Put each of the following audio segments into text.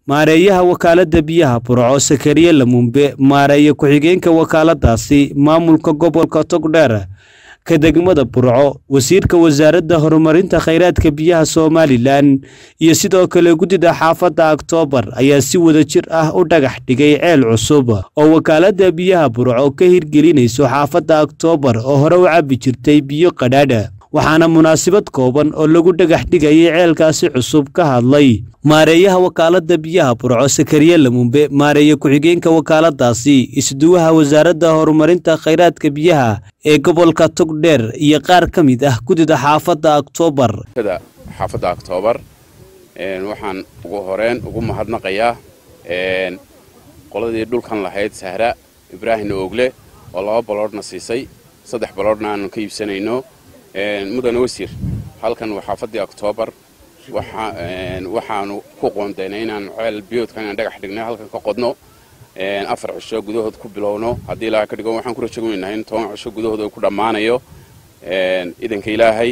maareeyaha wakaaladda biyaha burco sakariye lamumbe maareeye ku-xigeenka wakaaladaasi maamulka gobolka togdheer ka degmada burco wasiirka wasaaradda horumarinta khayraadka biyaha somalilan iyo sidoo kale guddida xaafadda oktoobar ayaa si wada jir ah u dhagax dhigay ceel cusub oo wakaaladda biyaha burco ka hirgelinayso xaafadda oktoobar oo hore u cabbi jirtay biyo qadhaadha waxaana munaasabad kooban oo lagu dhagax dhigayay ceelkaasi cusub ka hadlay maareeyaha wakaaladda biyaha burco sakariye lamumbe maareeye ku-xigeenka wakaaladaasi isduwaha wasaaradda horumarinta khayraadka biyaha ee gobolka togdheer iyo qaar ka mid ah guddida xaafadda oktoobar xaafadda oktoobar waxaan ugu horeen ugu mahadnaqayaa qoladii dhulkan lahayd sahra ibraahim oogle oo laba baloodhna siisay saddex baloodhna aanu ka iibsanayno mudane wasiir halkan waa xaafaddii oktoobar waxaanu ku qoondaynay inaan ceel biyoodka inaan dhagax dhignay halkan ka qodno afar cisho gudahood ku bilowno haddii ilaahay ka dhigo waxaan ku rajagaynahay in toban cisho gudahood uu ku dhammaanayo idanka ilaahay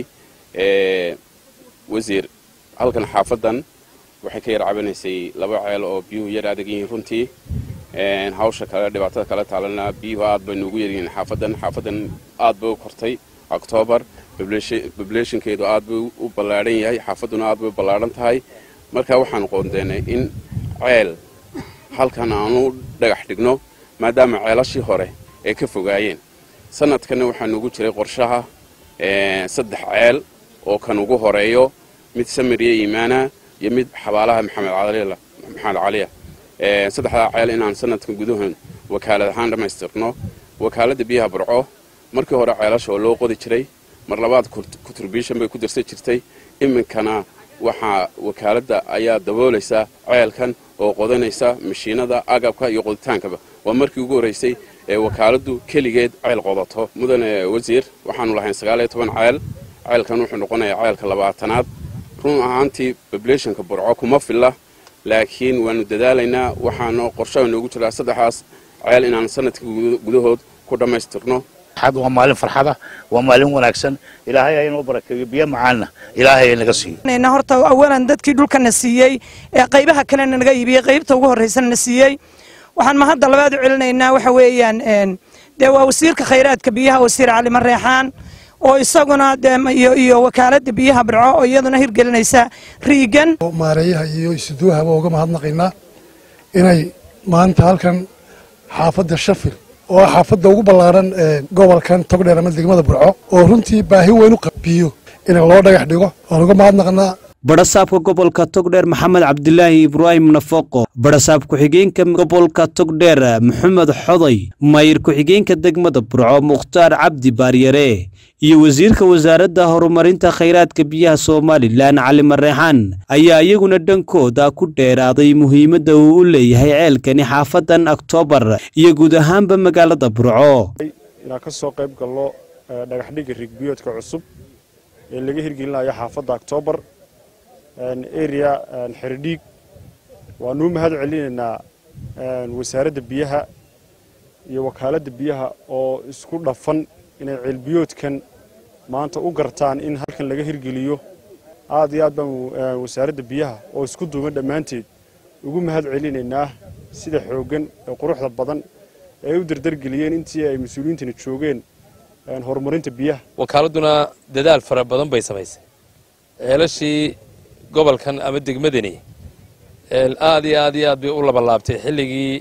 wasiir halkan xaafaddan waxay ka yar cabanaysay laba ceel oo biyuhu yar adag yihiin runtii hawsha kale dhibaatada kale taalana biyuhu aad bay nuugu yaryihiin xaafaddan xaafaddan aad bay u kortay octoobar bobulationkeedu aad buu u ballaadhan yahay xaafadduna aad bay u ballaadhan tahay marka waxaan qoondeynay in ceel halkan aanu dhagax dhigno maadaama ceelashii hore ay ka fogaayeen sanadkanna waxaa nugu jiray qorshaha saddex ceel oo kan ugu horeeyo mid samiriya iimaana iyo mid xabaalaha maxamed caliya saddexdaa ceel inaan sanadka gudahoon wakaalad ahaan dhammaystirno wakaaladda biyaha burco markii hore ceelasha oo loo qodi jiray mar labaad contribution bay ku darsan jirtay iminkana waxaa wakaaladda ayaa daboolaysa ceelkan oo qodanaysa mashiinada agabka iyo qoditaankaba waa markii ugu horraysay ee wakaaladdu keligeed ceel qodato mudane wasiir waxaanu lahayn sagaaliyo toban ceel ceelkan wuxuu noqonayaa ceelka labaatanaad run ahaantii babulationka burco kuma filla laakiin waanu dadaalaynaa waxaana qorshaha noogu jiraa saddexdaas ceel inaan sanadka gudahood ku dhammaystirno waa maalin farxada waa maalin wanaagsan ilaahay ha inoo barakeeyo biyo macaanna ilaahay ha naga siiyo horta awalan dadkii dhulkana siiyey ee qaybaha kalena naga iibiyey qaybta ugu horreysana na siiyey waxaan mahadda labaad u celinaynaa waxa weeyaan dee waa wasiirka khayraadka biyaha wasiir cali mareexaan oo isaguna iyo wakaaladda biyaha barco oo iyaduna hirgelinaysa riigan maareeyaha iyo isuduwahaba uga mahadnaqaynaa inay maanta halkan xaafadda shafil oo ah xaafadda ugu ballaaran gobolkan togdheer ama degmada burco oo runtii baahi weyn u qabiyo in loo dhagax dhigo waan uga mahadnaqnaa badhasaabka gobolka togdheer maxamed cabdilaahi ibraahim nafaqo badhasaab ku-xigeenka gobolka togdheer maxamed xoday mayir ku-xigeenka degmada burco mukhtaar cabdi baaryare iyo wasiirka wasaaradda horumarinta khayraadka biyaha somalilan cali mareexaan ayaa iyaguna dhankooda ku dheeraaday muhiimadda uu u leeyahay ceelkani xaafadan oktoobar iyo guud ahaanba magaalada burco inaan ka soo qayb galno dhagaxdhigga rigbiyoodka cusub ee laga hirgelinayo xaafadda oktoobar area xeridhiig waanuu mahad celinaynaa wasaaradda biyaha iyo wakaaladda biyaha oo isku dhafan inay ceelbiyoodkan maanta u gartaan in halkan laga hirgeliyo aad iyo aad baan wasaaradda biyaha oo isku duuban dhammaanteed ugu mahad celinaynaa sida xooggan ee quruxda badan ee u dardargeliyeen intii ay mas-uuliyiintani joogeen horumarinta biyaha wakaaladuna dadaal fara badan bay samaysay ceelashii gobolkan ama degmadani aad iyo aad iyo aad bay u labalaabtay xilligii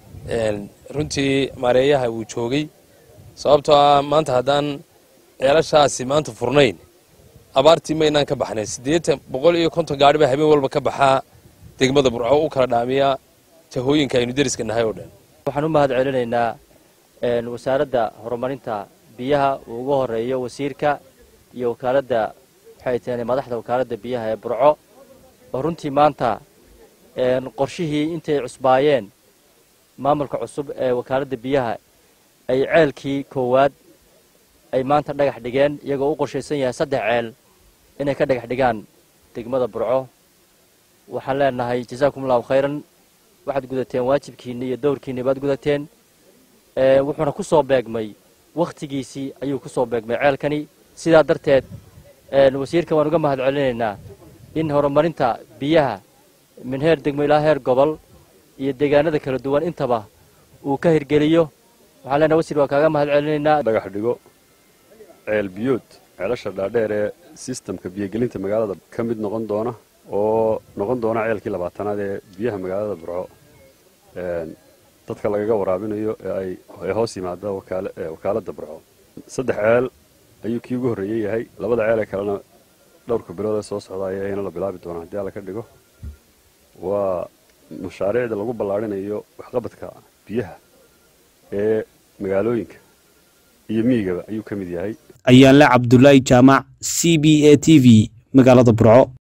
runtii maareeyaha uu joogay sababtoo ah maanta haddaan ceelashaasi maanta furnayn abaartii maynaan ka baxnay siddeetan boqol iyo konton gaari baa habeen walba ka baxaa degmada burco u kala dhaamiya jahooyinka aynu deriska nahay oo dhan waxaan u mahad celinaynaa wasaaradda horumarinta biyaha uu ugu horeeyo wasiirka iyo wakaaladda waxay tahay madaxda wakaaladda biyaha ee burco oo runtii maanta qorshihii intay cusbaayeen maamulka cusub ee wakaaladda biyaha ay ceelkii koowaad ay maanta dhagax dhigeen iyagoo u qorshaysan yahay saddex ceel inay ka dhagax dhigaan degmada burco waxaan leenahay jasaakum allahu khayran waxaad gudateen waajibkiinni iyo dowrkiinni baad gudateen wuxuuna ku soo beegmay wakhtigiisii ayuu ku soo beegmay ceelkani sidaa darteed wasiirka waan uga mahad celinaynaa in horumarinta biyaha min heer degmo ilaa heer gobol iyo deegaanada kala duwan intaba uu ka hirgeliyo waxaan leenahay wasiir waa kaaga mahad celinaynaa dhagax dhigo ceel biyood ceelasha dhaadheer ee sistamka biyogelinta magaalada ka mid noqon doona oo noqon doona ceelkii labaatanaad ee biyaha magaalada burco dadka lagaga waraabinayo ee hoos yimaada wakaaladda burco saddex ceel ayuu kii ugu horreeyey yahay labada ceel ee kalena dhowrka bilood ee soo socda ayayna la bilaabi doonaa haddii alla ka dhigo waa mashaariicda lagu ballaarhinayo waxqabadka biyaha ee magaalooyinka iyo miyigaba ayuu ka mid yahay ayaanle cabdulaahi jaamac c b a t v magaalada burco